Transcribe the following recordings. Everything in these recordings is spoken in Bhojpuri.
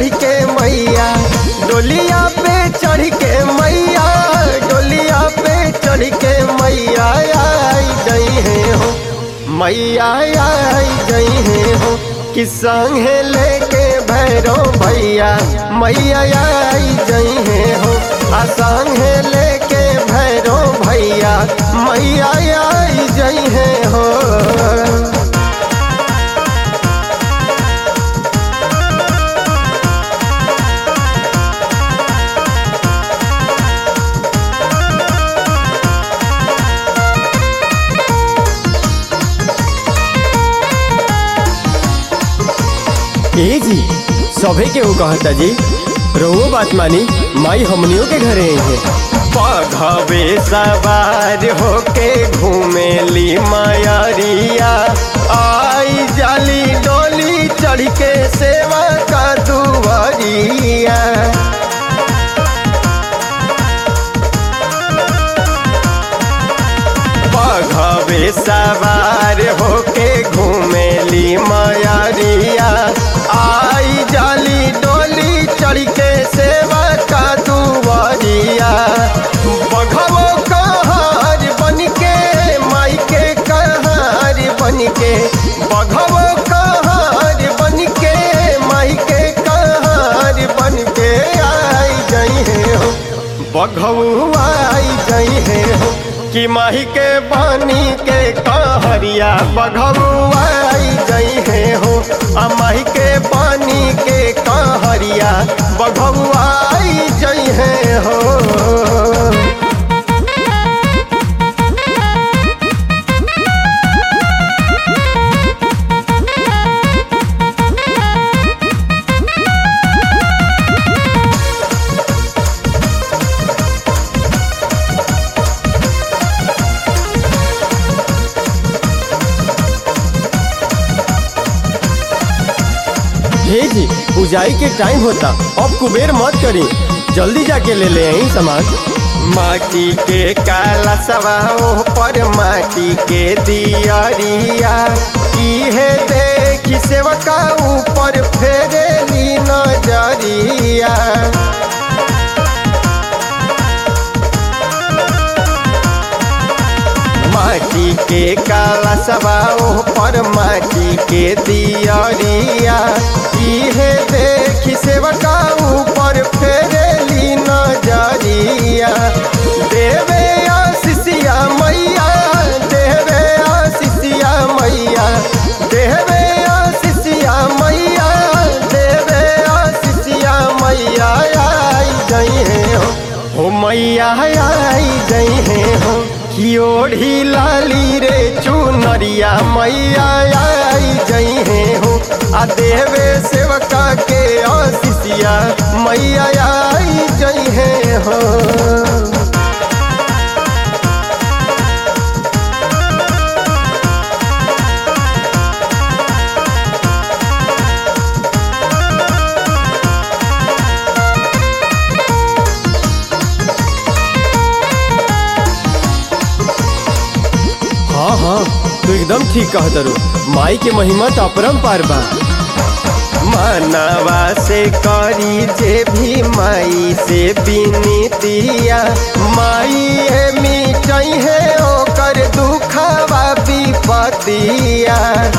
चढ़ के मैया डोलिया पे चढ़ के मैया डोलिया पे चढ़ के मैया आई गई है हो मैया आई गई है हो कि संगे लेके भैरो भैया मैया आई गई है हो आ संगे लेके भैरो भैया मैया आई गई है हो ए जी सभे के वो कहता जी रहुओ बात मानी माई हमनियों के घरे आई है पघवे सवार होके घूमेली मायरिया आई जाली डोली चढ़ के सेवा का दुआरिया पघवे सवार होके घूमेली मायरिया आई जाली डोली चढ़ के सेवा का दुआरिया बघवो कहार बन के माई के कहार बन के बघवो कहार बन के माई के कहार बन के आई गई है हो बघऊ आई गई है हो कि माही के बानी के कहरिया बघऊ आई गई है हो आ माही के बानी के कहरिया बघऊ आई गई है हो हे जी पूजाई के टाइम होता अब कुबेर मत करी जल्दी जाके ले ले आई सामान माटी के काला सवाओ पर माटी के दियरिया इहे देखी सेवका ऊपर फेरेली नजरिया माटी के काला सवाओ पर माटी के दियरिया इहे देखी सेवका ऊपर फेरेली नजरिया देवे आशीषिया मैया देवे आशीषिया मैया देवे आशीषिया मैया देवे आशीषिया मैया आई गई है हो हो मैया आई गई है हो कि ओढ़ी लाली रे चुनरिया मैया आई गई है हो आ देवे सेवका के आशीषिया मैया आई गई है हो हाँ हाँ तू एकदम ठीक कहत रू माई के महिमा तो अपरंपार बा मानवा से करी जे भी माई से बिनतिया माई है मिटई है ओकर दुखवा विपतिया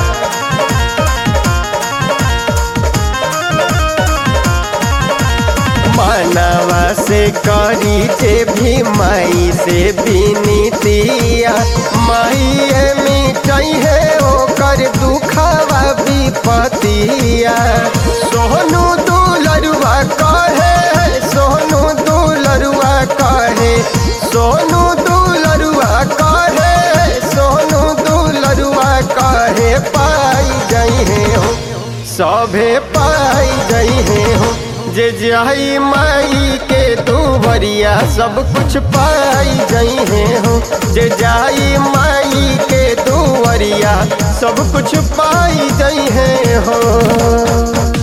मानवा से करी जे भी माई से बिनतिया माई है मिटई है ओकर दुखवा विपतिया सोनू दुलरुआ कहे सोनू दुलरुआ कहे सोनू दुलरुआ कहे सोनू दुलरुआ कहे पाई गई है हो सभे पाई गई है हो जे जाई माई के दुबरिया सब कुछ पाई गई है हो जे जाई माई के दुबरिया सब कुछ पाई गई है हो